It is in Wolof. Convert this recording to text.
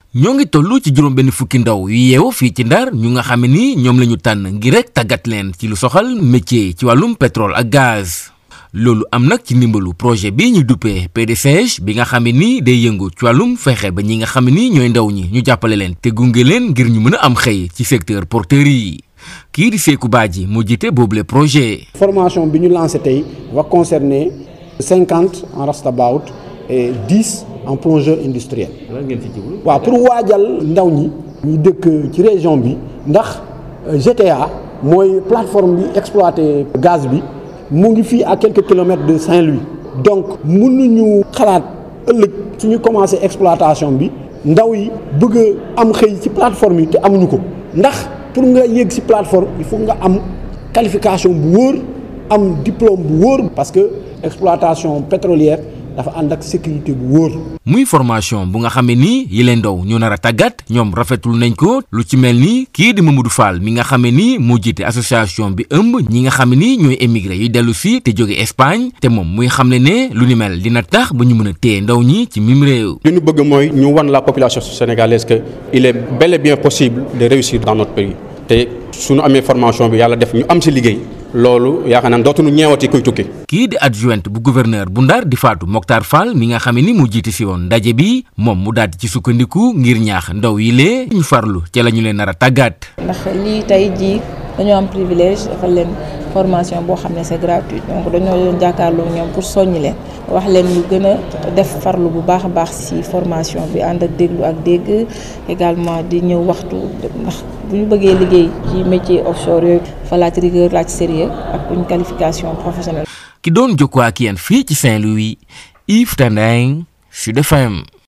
ñoo ngi toll ci juróom benn fukki ndaw yu yeewu fii ci ndar ñu nga xam ne ni ñoom la ñu tànn ngir rek tàggat leen ci lu soxal métier ci wàllum pétrole ak gaz loolu am nag ci ndimbalu projet bi ñu duppee PDCG bi nga xam ne ni day yëngu ci wàllum fexe ba ñi nga xam ne ni ñooy ndaw ñi ñu jàppale leen te gunge leen ngir ñu mën a am xëy ci secteur porteur yi kii di Sékou Badji moo jiite boobule projet. formation bi ñu lancé tey va concerner cinquante en rastabout et dix en plongeur industriel. lan ngeen ci jublu. waaw pour waajal ndaw ñi. ñu dëkk ci région bi ndax GTA mooy plateforme bi exploité gaz bi mu ngi fii à quelques kilomètres de Saint-Louis. donc mënuñu xalaat ëllëg suñu commencé exploitation bi ndaw yi bëgg a am xëy ci plateforme yi te amuñu ko ndax pour nga yéeg ci plateforme il faut nga am qualification bu wóor am diplôme bu wóor parce que exploitation pétrolière. dafa ànd ak sécurité bu wóor. muy formation bu nga xam ne nii yi leen ndaw ñu nar a tàggat ñoom rafetul nañ ko lu ci mel ni kii di Mamadou Fall mi nga xam ne nii moo jiite association bi ëmb ñi nga xam ne nii ñooy émigré yu dellu si te jóge Espagne te moom muy xam ne ne lu ni mel dina tax ba ñu mën a téye ndaw ñi ci mim réew. li ñu bëgg mooy ñu wan la population sénégalaise que il est bel et bien possible de réussir dans notre pays te suñu amee formation bi yàlla def ñu am si liggéey. loolu yaakaar naa dootuñu ñeewati kuy tukki. kii di adjointe bu gouverneur bu Ndar di Fatou Mokhtar Fall mi nga xam ne ni mu jiite si woon ndaje bi moom mu daal di ci sukkandiku ngir ñaax ndaw yi lee ñu farlu ca la ñu leen nar a tàggat. ndax lii tey jii dañoo am privilège dafa leen formation boo xam ne c'est gratuit donc dañoo doon jàkkaarloo ñoom pour soññi leen wax leen ñu gën a def farlu bu baax a baax ci formation bi ànd ak déglu ak dégg également di ñëw waxtu ndax bu ñu bëggee liggéey ci métier offshore yooyu fa laaj rigueur laaj sérieux ak une qualification professionnelle. ki doon jokkoo ak yéen fii ci Saint-Louis Yves Tendeng Sud FM.